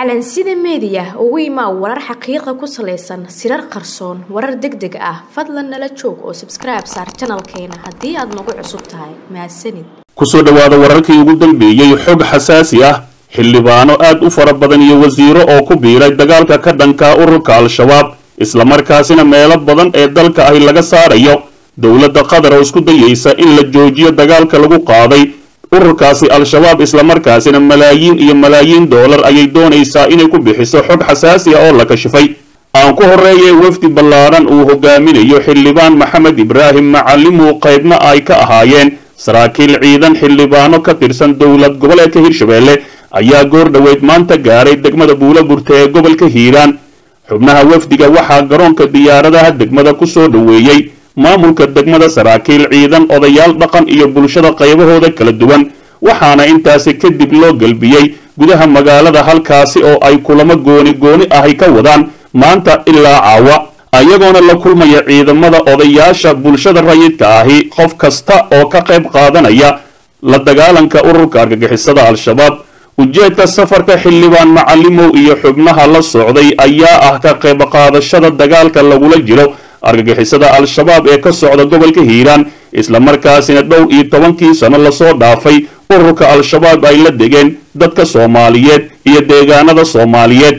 calansida meediya ugu imaa warar xaqiiqa ku salaysan sirar qarsoon warar deg deg ah fadlan nala joog oo sabskribe saar janalkeena haddii aad nagu cusub tahay mahadsanid kusoo dhowaada wararkii ugu dambeeyey xog xasaasi ah xildhibaano aad u fara badan iyo wasiiro oo ku biiray dagaalka ka dhanka ururka al-shabaab islamarkaasina meelo badan ee dalka ahi laga saarayo dowladda qatar oo isku dayaysa in la joojiyo dagaalka lagu qaaday ururkaasi al-shabaab islamarkaasina malaayiin iyo malaayiin doolar ayay doonaysaa inay ku bixiso xog xasaasi ah oo la kashifay aan ku horreeyay wafdi ballaaran uu hogaaminayo xildhibaan maxamed ibraahim macallimuu qaybna ay ka ahaayeen saraakiil ciidan xildhibaano ka tirsan dowlad goboleedka hirshabeelle ayaa goor dhoweyd maanta gaaray degmada buula burta ee gobolka hiiraan xubnaha wafdiga waxaa garoonka diyaaradaha degmada ku soo dhoweeyey maamulka degmada saraakiil ciidan odayaal dhaqan iyo bulshada qaybahooda kala duwan waxaana intaasi kadib loo gelbiyey gudaha magaalada halkaasi oo ay kulamo gooni gooni ahi ka wadaan maanta ilaa caawa ayagoona la kulmaya ciidamada odayaasha bulshada rayidka ahi qof kasta oo ka qayb qaadanaya la dagaalanka ururka argagixisada al-shabaab ujeedka safarka xildhibaan macallimow iyo xubnaha la socday ayaa ah ka qayb qaadashada dagaalka lagula jiro argagixisada al-shabaab ee ka socda gobolka hiiraan islamarkaasina dhowr iyo tobankii sano lasoo dhaafay ururka al-shabaab ay la degeen dadka soomaaliyeed iyo deegaanada soomaaliyeed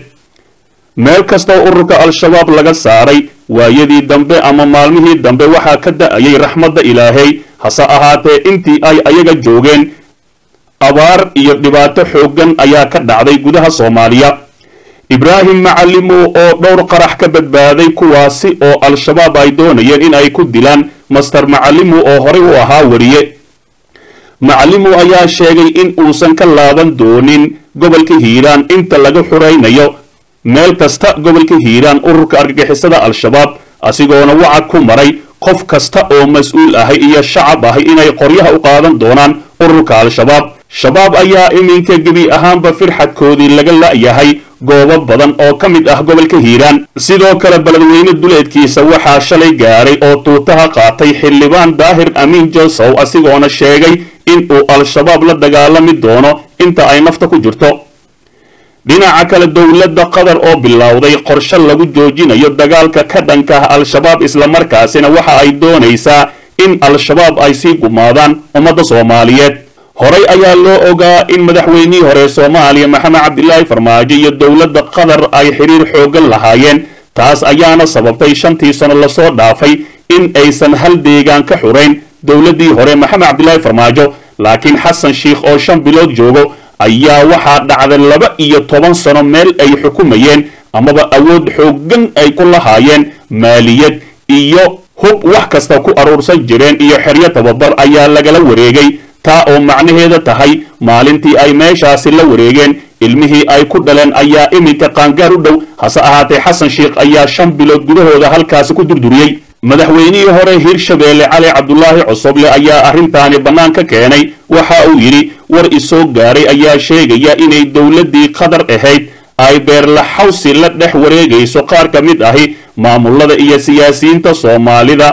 meel kastoo ururka al-shabaab laga saaray waayadii dambe ama maalmihii dambe waxaa ka da-ayay raxmadda ilaahay hase ahaatee intii ay ayaga joogeen abaar iyo dhibaato xooggan ayaa ka dhacday gudaha soomaaliya ibraahim macallimow oo dhowr qarax ka badbaaday kuwaasi oo al-shabaab ay doonayeen in ay ku dilaan master macallimow oo horey u ahaa wariye macallimow ayaa sheegay in uusan ka laaban doonin gobolka hiiraan inta laga xuraynayo meel kasta gobolka hiiraan ururka argagixisada al-shabaab asigoona wacad ku maray qof kasta oo mas-uul ahay iyo shacab ahay inay qoryaha u qaadan doonaan ururka al-shabaab shabaab ayaa iminka gebi ahaanba firxadkoodii laga la'yahay goobo badan oo ka mid ah gobolka hiiraan sidoo kale beledweyne duleedkiisa waxaa shalay gaaray oo tuutaha qaatay xildhibaan daahir amiin josow asigoona sheegay in uu al-shabaab la dagaalami doono inta ay nafta ku jirto dhinaca kale dowladda qatar oo bilowday qorshe lagu joojinayo dagaalka ka dhanka ah al-shabaab islamarkaasina waxa ay doonaysaa in al-shabaab ay sii gumaadaan ummadda soomaaliyeed horey ayaa loo ogaa in madaxweynihii hore soomaaliya maxamed cabdilaahi farmaajo iyo dowladda qatar ay xiriir xooggan lahaayeen taas ayaana sababtay shantii sano lasoo dhaafay in aysan hal deegaan ka xurayn dowladdii hore maxamed cabdilaahi farmaajo laakiin xasan sheikh oo shan bilood joogo ayaa waxaa dhacday laba iyo toban sano meel ay xukumayeen amaba awood xooggan ay ku lahaayeen maaliyad iyo hub wax kasta ku aruursan jireen iyo xeryo tababar ayaa lagala wareegay taa oo macnaheeda tahay maalintii ay meeshaasi la wareegeen ilmihii ay ku dhaleen ayaa iminka qaangaar u dhow hase ahaatee xasan sheikh ayaa shan bilood gudahooda halkaasi ku durduriyey madaxweynihii hore hirshabeelle cali cabdulaahi cosoble ayaa arrintaani bannaan ka keenay waxa uu yidhi war isoo gaaray ayaa sheegaya inay dowladdii qatar ahayd ay beerlaxawsi la dhex wareegayso qaar ka mid ahi maamulada iyo siyaasiyiinta soomaalida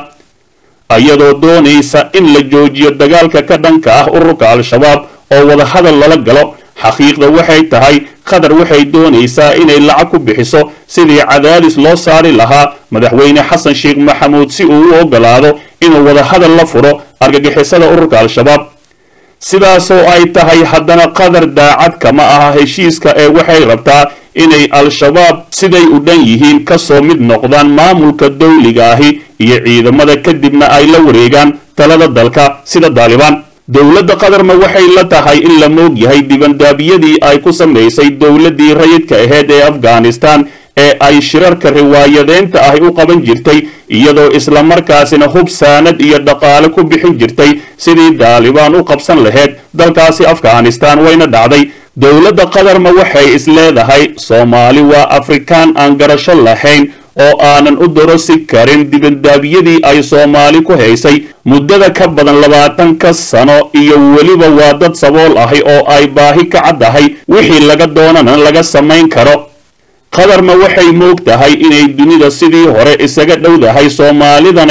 iyadoo doonaysa in la joojiyo dagaalka ka dhanka ah ururka al-shabaab oo wadahadal lala galo xaqiiqda waxay tahay qatar waxay doonaysaa inay lacag ku bixiso sidii cadaadis loo saari lahaa madaxweyne xasan sheekh maxamuud si uu u ogolaado inuu wadahadal la furo argagixisada ururka al-shabaab sidaasoo ay tahay haddana qatar daacad kama aha heshiiska ee waxay rabtaa inay al-shabaab siday u dhan yihiin kasoo mid noqdaan maamulka dowliga ahi iyo ciidamada kadibna ay la wareegaan talada dalka sida daalibaan dowladda qatarna waxay la tahay in la moog yahay dibandaabiyadii ay ku samaysay dowladdii rayidka aheyd ee afghanistan ee ay shirarka riwaayadeynta ahi u qaban jirtay iyadoo islamarkaasina hub saanad iyo dhaqaale ku bixin jirtay sidii daalibaan u qabsan lahayd dalkaasi afghanistan wayna dhacday dowladda qatarna waxay isleedahay soomaali waa afrikaan aan garasho lahayn oo aanan u dorosi karin dibandaabiyadii ay soomaali ku haysay muddada ka badan labaatanka sano iyo weliba waa dad sabool ahi oo ay baahi ka caddahay wixii laga doonana laga samayn karo qatarna waxay moog tahay inay dunida sidii hore isaga dhowdahay soomaalidana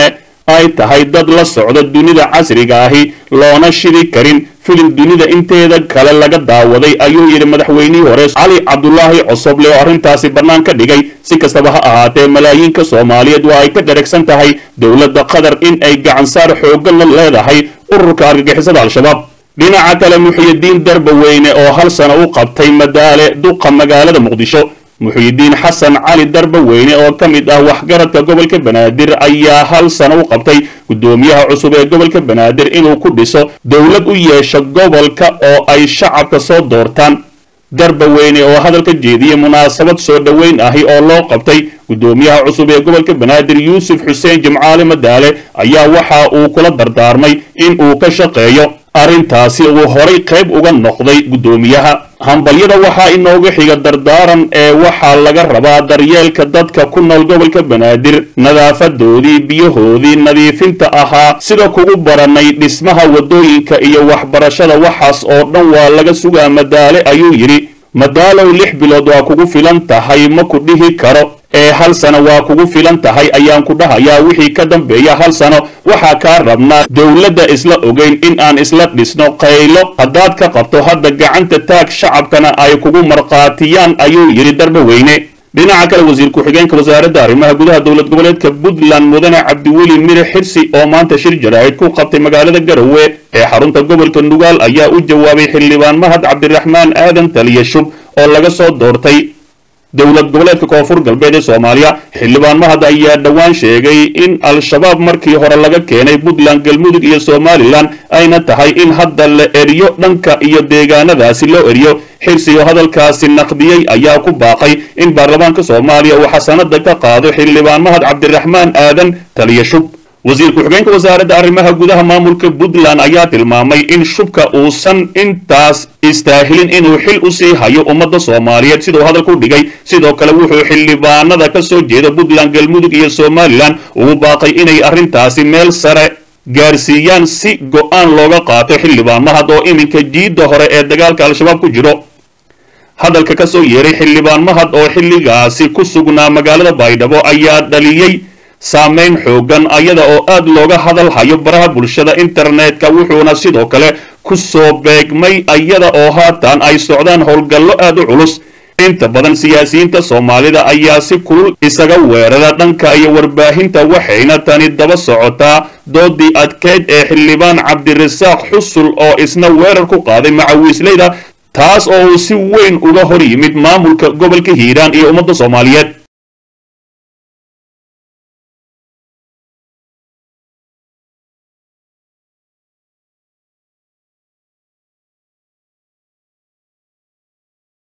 ay tahay dad la socda dunida casriga ahi loona shidi karin filim dunida inteeda kale laga daawaday ayuu yidhi madaxweynihii hore cali cabdulaahi cosoble oo arrintaasi bannaan ka dhigay si kastaba ha ahaatee malaayiinka soomaaliyeed waa ay ka dharagsan tahay dowladda qatar in ay gacansaar xooggan la leedahay ururka argagixisada al-shabaab dhinaca kale muxyidiin darbaweyne oo hal sano u qabtay madaale duqa magaalada muqdisho muxyidiin xasan cali darbaweyne oo ka mid ah waxgaradka gobolka banaadir ayaa hal sano u qabtay guddoomiyaha cusub ee gobolka banaadir inuu ku dhiso dowlad u yeesho gobolka oo ay shacabka soo doortaan darbaweyne oo hadalka jeediyey munaasabad soo dhoweyn ahi oo loo qabtay guddoomiyaha cusub ee gobolka banaadir yuusuf xuseen jimcaale madaale ayaa waxa uu kula dardaarmay in uu ka shaqeeyo arrintaasi uu horay qayb uga noqday guddoomiyaha hambalyada waxaa inooga xiga dardaaran ee waxaa laga rabaa daryeelka dadka ku nool gobolka banaadir nadaafadoodii biyahoodii nadiifinta ahaa sida kugu baranay dhismaha waddooyinka iyo waxbarashada waxaas oo dhan waa laga sugaa madaale ayuu yidhi madaalow lix bilood waa kugu filan tahay ma ku dhihi karo ee hal sano waa kugu filan tahay ayaan ku dhahayaa wixii ka dambeeya hal sano waxaa kaa rabnaa dowladda isla ogeyn in aan isla dhisno qaylo haddaad ka qabto hadda gacanta taag shacabkana ay kugu markhaatiyaan ayuu yidhi darbaweyne dhinaca kale wasiir ku-xigeenka wasaaradda arrimaha gudaha dowlad goboleedka puntland mudane cabdiweli mire xirsi oo maanta shir jaraa'id ku qabtay magaalada garowe ee xarunta gobolka nugaal ayaa u jawaabay xildhibaan mahad cabdiraxmaan aadan taliya shub oo laga soo doortay dowlad goboleedka koonfur galbeed ee soomaaliya xildhibaan mahad ayaa dhowaan sheegay in al-shabaab markii hore laga keenay puntland galmudug iyo somalilan ayna tahay in hadda la eriyo dhanka iyo deegaanadaasi loo eriyo xirsi oo hadalkaasi naqdiyey ayaa ku baaqay in baarlamaanka soomaaliya uu xasanada ka qaado xildhibaan mahad cabdiraxmaan aadan taliya shub wasiir ku-xigeenka wasaaradda arrimaha gudaha maamulka puntland ayaa tilmaamay in shubka uusan intaas istaahilin inuu xil u sii hayo ummadda soomaaliyeed siduu hadalku dhigay sidoo kale wuxuu xildhibaanada ka soo jeeda puntland galmudug iyo somalilan ugu baaqay inay arrintaasi meel sare gaarsiiyaan si go-aan looga qaato xildhibaan mahad oo iminka jiidda hore ee dagaalka al-shabaab ku jiro hadalka ka soo yeeray xildhibaan mahad oo xilligaasi ku sugnaa magaalada baydhabo ayaa dhaliyey saameyn xoogan ayada oo aad looga hadal hayo baraha bulshada internetka wuxuuna sidoo kale ku soo beegmay ayada oo haatan ay socdaan howlgallo aad u culus inta badan siyaasiyiinta soomaalida ayaa si kulul isaga weerara dhanka iyo warbaahinta waxayna tani daba socotaa doodii adkeyd ee xildhibaan cabdirasaaq xusul oo isna weerar ku qaaday macawiisleyda taas oo uu si weyn uga hor yimid maamulka gobolka hiiraan iyo ummadda soomaaliyeed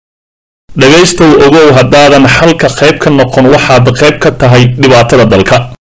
dhegaystow ogow haddaadan xalka qayb ka noqon waxaad qayb ka tahay dhibaatada dalka